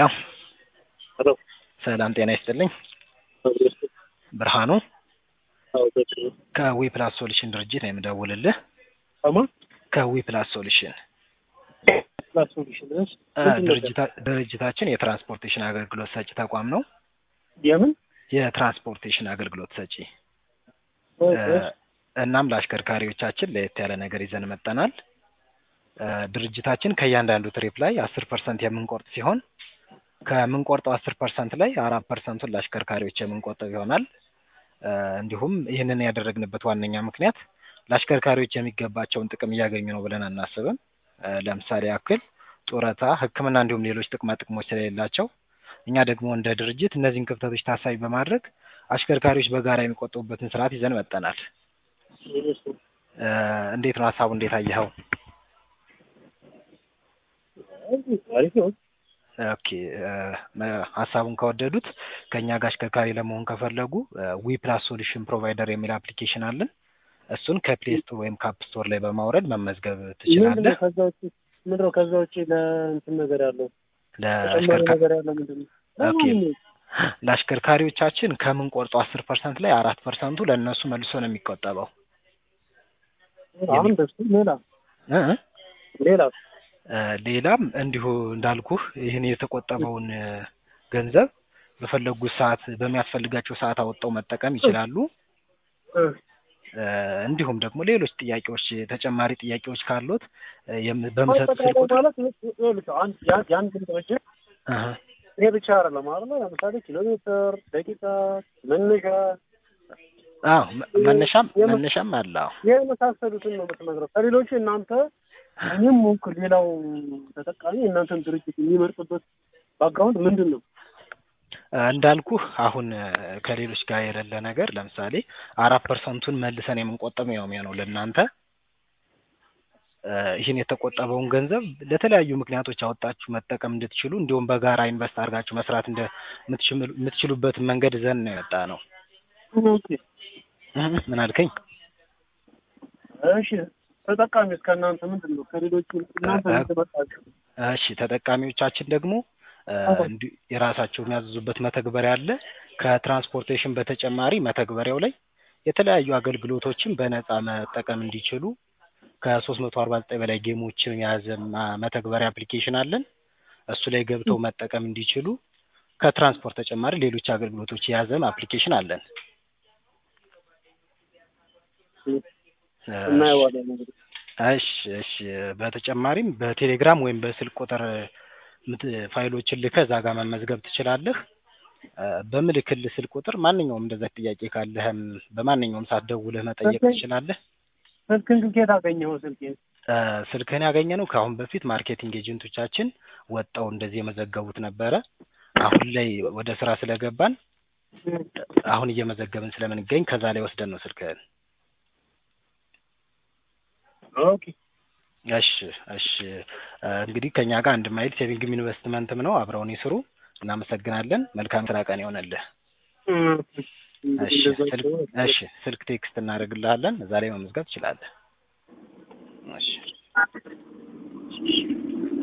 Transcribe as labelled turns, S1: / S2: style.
S1: ሄሎ
S2: ሄሎ
S1: ሰላም ጤና ይስጥልኝ። ብርሃኑ ከዊ ፕላስ ሶሉሽን ድርጅት ነው የምደውልልህ።
S2: አማ
S1: ከዊ ፕላስ ሶሉሽን
S2: ፕላስ ሶሉሽን እሺ፣
S1: እ፣
S2: ምንድን ነው?
S1: ድርጅታ- ድርጅታችን የትራንስፖርቴሽን አገልግሎት ሰጪ ተቋም ነው።
S2: የምን
S1: የትራንስፖርቴሽን አገልግሎት ሰጪ
S2: ኦኬ፣
S1: እ፣ እናም ለአሽከርካሪዎቻችን ለየት ያለ ነገር ይዘን መጠናል። እ፣ ድርጅታችን ከእያንዳንዱ ትሪፕ ላይ አስር ፐርሰንት የምንቆርጥ ሲሆን ከምንቆርጠው አስር ፐርሰንት ላይ አራት ፐርሰንቱን ለአሽከርካሪዎች የምንቆጥብ ይሆናል። እ፣ እንዲሁም ይህንን ያደረግንበት ዋነኛ ምክንያት ለአሽከርካሪዎች የሚገባቸውን ጥቅም እያገኙ ነው ብለን አናስብም። እ፣ ለምሳሌ ያክል ጡረታ፣ ሕክምና እንዲሁም ሌሎች ጥቅማ ጥቅሞች ስለሌላቸው እኛ ደግሞ እንደ ድርጅት እነዚህን ክፍተቶች ታሳቢ በማድረግ አሽከርካሪዎች በጋራ የሚቆጥቡበትን ስርዓት ይዘን መጠናል።
S2: እሺ።
S1: እ፣ እንዴት ነው ሀሳቡ? እንዴት አየኸው?
S2: አሪፍ ነው።
S1: ኦኬ እ፣ መ- ሀሳቡን ከወደዱት ከእኛ ጋር አሽከርካሪ ለመሆን ከፈለጉ ዊ ፕላስ ሶሉሽን ፕሮቫይደር የሚል አፕሊኬሽን አለን። እሱን ከፕሌይ ስቶር ወይም ካፕ ስቶር ላይ በማውረድ መመዝገብ
S2: ምንድን
S1: ትችላለህ።
S2: ነው ከዛ ውጭ ምንድን ነው ከዛ ውጭ ለእንትን ነገር ያለው ተጨማሪ
S1: ለአሽከርካ-
S2: ነገር ያለው ምንድን ነው?
S1: ኦኬ። ለአሽከርካሪዎቻችን ከምንቆርጠው አስር ፐርሰንት ላይ አራት ፐርሰንቱ ለእነሱ መልሶ ነው የሚቆጠበው።
S2: አሁን ደስ ሌላ
S1: እ እ
S2: ሌላ
S1: እ፣ ሌላም እንዲሁ እንዳልኩህ ይህን የተቆጠበውን እ፣ ገንዘብ በፈለጉት ሰዓት በሚያስፈልጋቸው ሰዓት አወጣው መጠቀም ይችላሉ።
S2: እ፣
S1: እ፣ እንዲሁም ደግሞ ሌሎች ጥያቄዎች ተጨማሪ ጥያቄዎች ካሉት እ፣ የም- በምሰጥ ስልክ
S2: አጠቃላይ
S1: ቁጥር
S2: ማለት ይኸውልህ አንድ ያን ያን ግን ድርጅት
S1: እህ፣
S2: ይሄ ብቻ አይደለም አይደለ? ለምሳሌ ኪሎ ሜትር፣ ደቂቃ፣ መነሻ
S1: አዎ መ- መነሻም
S2: የም-
S1: መነሻም አለ። አዎ
S2: የመሳሰሉትን ነው የምትነግረው። ከሌሎቹ እናንተ እኔም ሆንኩ ሌላው ተጠቃሚ የእናንተን ድርጅት የሚመርጥበት ባክግራውንድ ምንድን ነው?
S1: እ፣ እንዳልኩህ አሁን እ፣ ከሌሎች ጋር የሌለ ነገር ለምሳሌ አራት ፐርሰንቱን መልሰን የምንቆጠብ ነው የሚሆነው ለእናንተ እ፣ ይህን የተቆጠበውን ገንዘብ ለተለያዩ ምክንያቶች አወጣችሁ መጠቀም እንድትችሉ እንዲሁም በጋራ ኢንቨስት አድርጋችሁ መስራት እንደምትችሉ- የምትችሉበትን መንገድ ዘን ነው የመጣ ነው።
S2: ኦኬ
S1: እህ፣ ምን አልከኝ?
S2: እሺ ተጠቃሚስ ከእናንተ ምንድን ነው? ከሌሎቹ እናንተ
S1: እ-
S2: ምን ትመርጣችሁ?
S1: እሺ ተጠቃሚዎቻችን ደግሞ እ፣
S2: አዎ።
S1: እንዲ- የራሳቸው የሚያዝዙበት መተግበሪያ አለ። ከትራንስፖርቴሽን በተጨማሪ መተግበሪያው ላይ የተለያዩ አገልግሎቶችን በነፃ መጠቀም እንዲችሉ ከሶስት መቶ አርባ ዘጠኝ በላይ ጌሞችን የያዘ ማ- መተግበሪያ አፕሊኬሽን አለን። እሱ ላይ ገብተው መጠቀም እንዲችሉ ከትራንስፖርት ተጨማሪ ሌሎች አገልግሎቶች የያዘም አፕሊኬሽን አለን። እ፣
S2: እናየዋለን እንግዲህ።
S1: እሺ እሺ። በተጨማሪም በቴሌግራም ወይም በስልክ ቁጥር ምት ፋይሎችን ልከህ እዛ ጋር መመዝገብ ትችላለህ። እ፣ በምልክልህ ስልክ ቁጥር ማንኛውም እንደዛ ጥያቄ ካለህም በማንኛውም ሰዓት ደውለህ መጠየቅ
S2: ኦኬ።
S1: ትችላለህ።
S2: ስልክን ግን ከየት አገኘኸው? ስልኬን
S1: እ፣ ስልክህን ያገኘነው ከአሁን በፊት ማርኬቲንግ ኤጀንቶቻችን ወጣው እንደዚህ የመዘገቡት ነበረ። አሁን ላይ ወደ ስራ ስለገባን አሁን እየመዘገብን ስለምንገኝ ከዛ ላይ ወስደን ነው ስልክህን።
S2: ኦኬ
S1: እሺ እሺ። እ፣ እንግዲህ ከኛ ጋር አንድ ማይል ሴቪንግም ኢንቨስትመንትም ነው። አብረውን ይስሩ። እናመሰግናለን። መልካም ስራ ቀን ይሆነልህ። እሺ ስልክ እሺ ስልክ ቴክስት እናደርግልሃለን። እዛ ላይ መመዝገብ ትችላለህ። እሺ